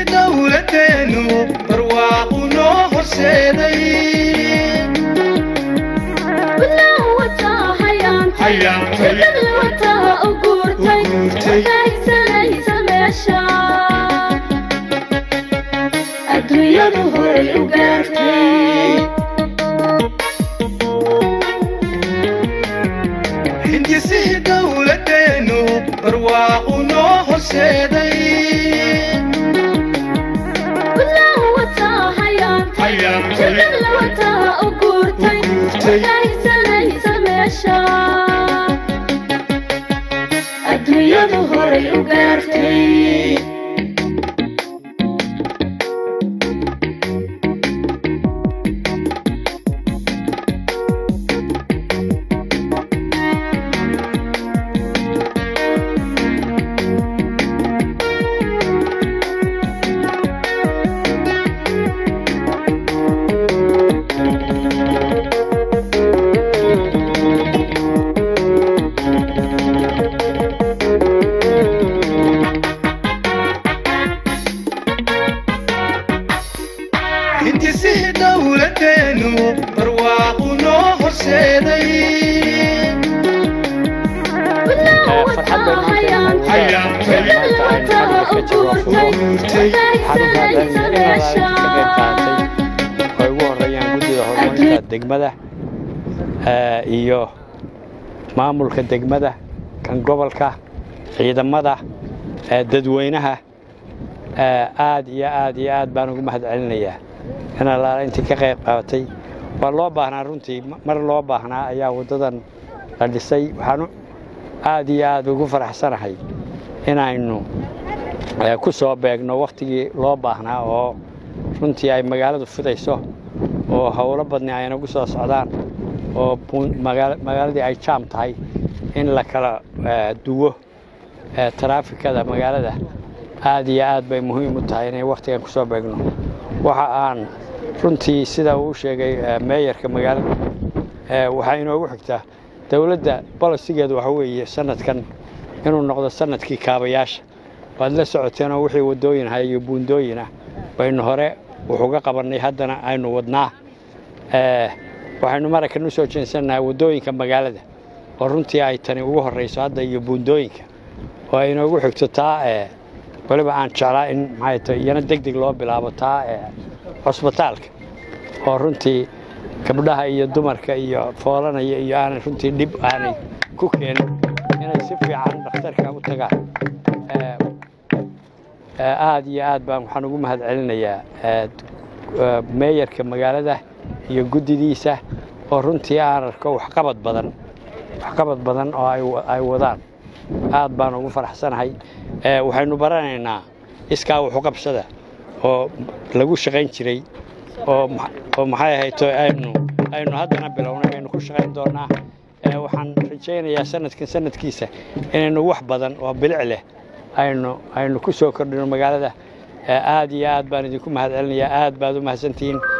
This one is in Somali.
dowladeenu barwaaqu noo horseeday adduunyadu horay u gaartay hindisihii dowladeenu barwaaqu noo horseeday adduunyadu horay u gaartay hindisihii dowladeenu barwaaqu noo horseeday farxad bay maanta maanta aynu ay ugu horeeyaan guddida horumarinta degmada iyo maamulka degmada kan gobolka ciidamada dadweynaha aad iyo aad iyo aad baan ugu mahad celinayaa in allaala intii ka qayb qaabatay waa loo baahnaa runtii mar loo baahnaa ayaa waddadan la dhisay waxaanu aad iyo aad ugu faraxsanahay inaynu ku soo beegno wakhtigii loo baahnaa oo runtii ay magaaladu fidayso oo howlo badni ay nagu soo socdaan oo magaaladii ay jaam tahay in la kala duwo taraafikada magaalada aad iyo aad bay muhiim u tahay inay wakhtigan ku soo beegno waxa aan runtii sida uu sheegay meeyarka magaalada waxaa inoogu xigtaa dowladda bolosigeedu waxa weeye sanadkan inuu noqdo sanadkii kaabayaasha waad la socoteenoo wixii waddooyin ahay iyo buundooyin ah baynu hore wuxuga qabannay haddana aynu wadnaa waxaynu maraykan u soo jeensannahay waddooyinka magaalada oo runtii ay tani ugu horrayso hadda iyo buundooyinka oo ay inoogu xigto taa weliba aan jeclaa in maxay tahay iyana deg deg loo bilaabo taa cusbitaalka oo runtii gabdhaha iyo dumarka iyo foolanaya iyo aanay runtii dhib aanay ku keenin inay si fiican dhakhtarka u tagaan aad iyo aad baan waxaan ugu mahad celinayaa meeyarka magaalada iyo guddidiisa oo runtii aan arko waxqabad badan waxqabad badan oo ay wadaan aad baan ugu faraxsanahay waxaynu baranaynaa iskaa waxuqabsada oo lagu shaqayn jiray oo maxay ahayto aynu aynu haddana bilownay aynu ku shaqayn doonaa waxaan rajaynayaa sanadkan sanadkiisa inaynu wax badan oo bilic leh aynu aynu ku soo kordhino magaalada aad iyo aad baan idinku mahad celinayaa aad baad u mahadsantihiin